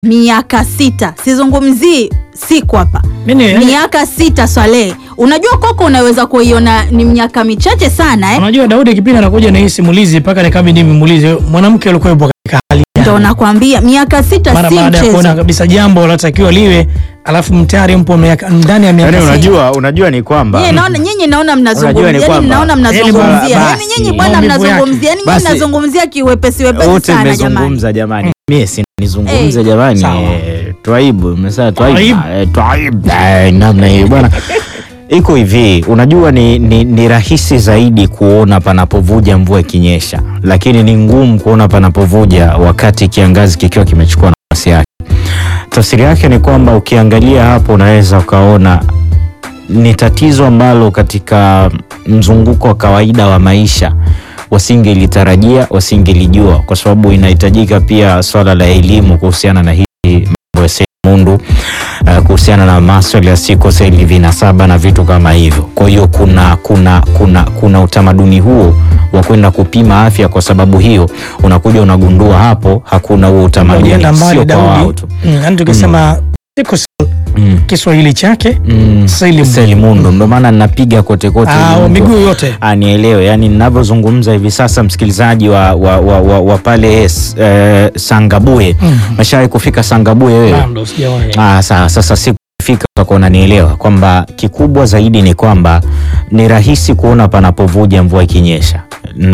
miaka sita, sizungumzii siku hapa, Mimi, miaka sita. Swalehe, unajua koko unaweza kuiona ni miaka michache sana eh? unajua Daudi kipindi anakuja na hii simulizi mpaka nikabidi nimuulize mwanamke alikuwa yupo katika hali gani? Ndo nakwambia miaka sita mara si baada ya kuona mchezo. kabisa jambo latakiwa liwe, alafu mtayari mpo miaka ndani ya miaka Yaani sita. unajua, unajua ni kwamba Nyinyi naona nyinyi naona Unajua mnazungumzia, ni yani kwamba- mnaona Yaani mnazungumzia, basi, yani nyinyi bwana maumivu yake. mnazungumzia, yani nyinyi Basi- mnazungumzia kiwepesi wepesi wote sana jamani. mmezungumza jamani, mimi si nizungumze Eh, jamani, sawa. eh, twaibu mmesema twaibu, Twaibu. eh, twaibu, eh, namna hiyo bwana. Iko hivi, unajua ni, ni, ni rahisi zaidi kuona panapovuja mvua ikinyesha, lakini ni ngumu kuona panapovuja wakati kiangazi kikiwa kimechukua nafasi yake. Tafsiri yake ni kwamba ukiangalia hapo unaweza ukaona ni tatizo ambalo katika mzunguko wa kawaida wa maisha wasingelitarajia, wasingelijua, kwa sababu inahitajika pia swala la elimu kuhusiana na hii mambo ya selimundu uh, kuhusiana na maswala ya siko seli vinasaba na vitu kama hivyo. Kwa hiyo kuna, kuna, kuna, kuna utamaduni huo wa kwenda kupima afya. Kwa sababu hiyo unakuja unagundua hapo hakuna huo utamaduni, Unaenda mbali sio kwa wao Daudi, tu. Mm, yaani tukisema sickle cell, Mm. Kiswahili chake Mm. Selimundu. Selimundu, ndo maana ninapiga kote kote ah, ili mtu miguu yote anielewe yani ninavyozungumza hivi sasa msikilizaji wa, wa, wa, wa, wa pale eh, Sangabuye Mm. meshawahi kufika Sangabuye wewe? bado sijawahi. Ah, sa, sasa sikufika utakuwa unanielewa kwamba kikubwa zaidi ni kwamba ni rahisi kuona panapovuja mvua ikinyesha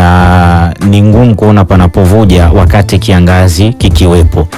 na ni ngumu kuona panapovuja wakati kiangazi kikiwepo.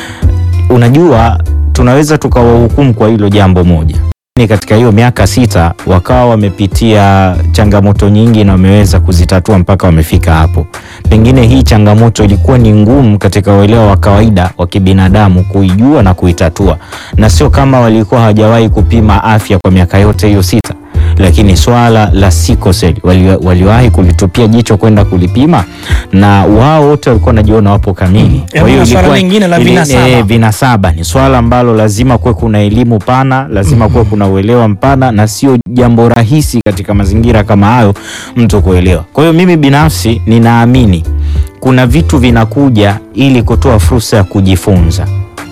Unajua, tunaweza tukawahukumu kwa hilo jambo moja ni katika hiyo miaka sita wakawa wamepitia changamoto nyingi na wameweza kuzitatua mpaka wamefika hapo. Pengine hii changamoto ilikuwa ni ngumu katika uelewa wa kawaida wa kibinadamu kuijua na kuitatua, na sio kama walikuwa hawajawahi kupima afya kwa miaka yote hiyo sita, lakini swala la sickle cell wali, waliwahi kulitupia jicho kwenda kulipima, na wao wote walikuwa wanajiona wapo kamili. Yaani kuna swala ilikuwa- lingine la ili- vinasaba. eh, vinasaba ni swala ambalo lazima kuwe kuna elimu pana, lazima kuwe kuna uelewa mpana, na sio jambo rahisi katika mazingira kama hayo mtu kuelewa. Kwa hiyo mimi binafsi ninaamini kuna vitu vinakuja ili kutoa fursa ya kujifunza.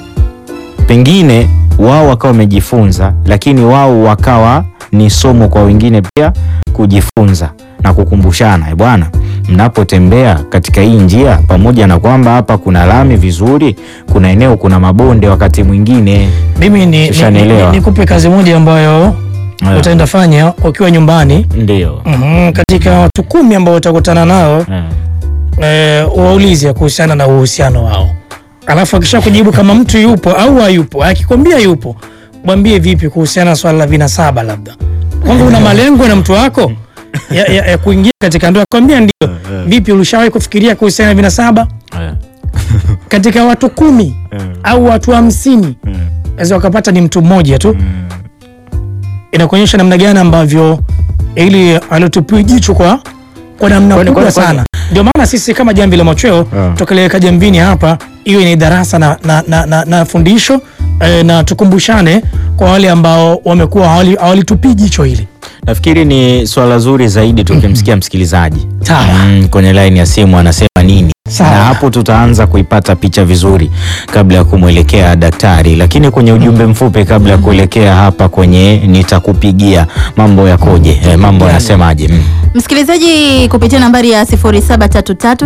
Pengine wao wakawa wamejifunza, lakini wao wakawa ni somo kwa wengine pia kujifunza na kukumbushana, "Eh bwana, mnapotembea katika hii njia, pamoja na kwamba hapa kuna lami vizuri, kuna eneo kuna mabonde, wakati mwingine Mimi ni- ni- Ushanielewa. ni- nikupe kazi moja ambayo Eh. utaenda fanya ukiwa nyumbani ndio Mhm, katika watu kumi ambao utakutana nao Eh. eh, waulize kuhusiana na uhusiano wao, alafu akisha kujibu kama mtu yupo au hayupo, akikwambia yupo, mwambie vipi kuhusiana na swala la vinasaba, labda kwamba una malengo na mtu wako ya, ya, ya kuingia katika ndoa, kwambia ndio. Vipi, ulishawahi kufikiria kuhusiana na vinasaba? Eh. Katika watu kumi au watu hamsini naweza wakapata ni mtu mmoja tu. Inakuonyesha namna gani ambavyo ili alotupia jicho kwa kwa namna Kwani- kubwa kwani- kwani- sana. Ndio maana sisi kama Jamvi la Machweo Ah. tukaliweka Jambini hapa, iwe ni darasa na, na, na, na, na fundisho eh, na tukumbushane kwa wale ambao wamekuwa hawali- hawalitupii jicho hili. Nafikiri ni swala zuri zaidi tukimsikia msikilizaji Sawa. mm, kwenye laini ya simu anasema nini, Sawa. na hapo tutaanza kuipata picha vizuri kabla ya kumwelekea daktari. Lakini kwenye ujumbe mfupi kabla ya kuelekea hapa kwenye nitakupigia, mambo yakoje? Eh, mambo yanasemaje? Mm. Msikilizaji kupitia nambari ya 0733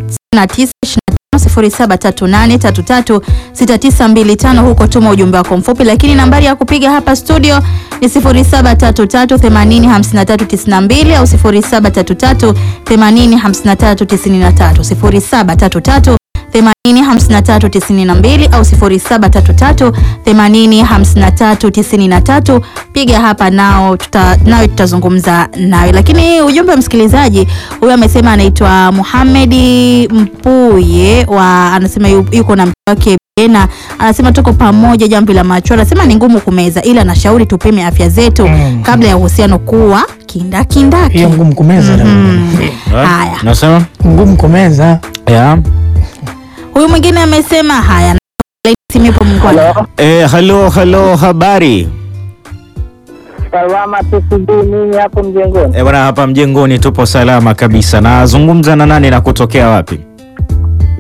0738336925 huko tuma ujumbe wako mfupi, lakini nambari ya kupiga hapa studio ni 0733805392 au 0733805393 0733 805392 au 0733805393. Piga hapa nao tuta, nawe tutazungumza nawe. Lakini ujumbe wa msikilizaji huyu amesema anaitwa Muhamedi Mpuye wa anasema yu- yuko na mke wake Bena, anasema tuko pamoja jambo la macho. Anasema ni ngumu kumeza, ila anashauri tupime afya zetu Mm. kabla ya uhusiano kuwa kindakindaki. Hiyo ngumu kumeza, Mm. Haya, Nasema ngumu kumeza. ya huyu mwingine amesema haya, simu ipo mkono. eh, halo halo, habari Salama tu, sijui nini hapo mjengoni. eh, bwana, hapa mjengoni tupo salama kabisa. Nazungumza na nani na kutokea wapi?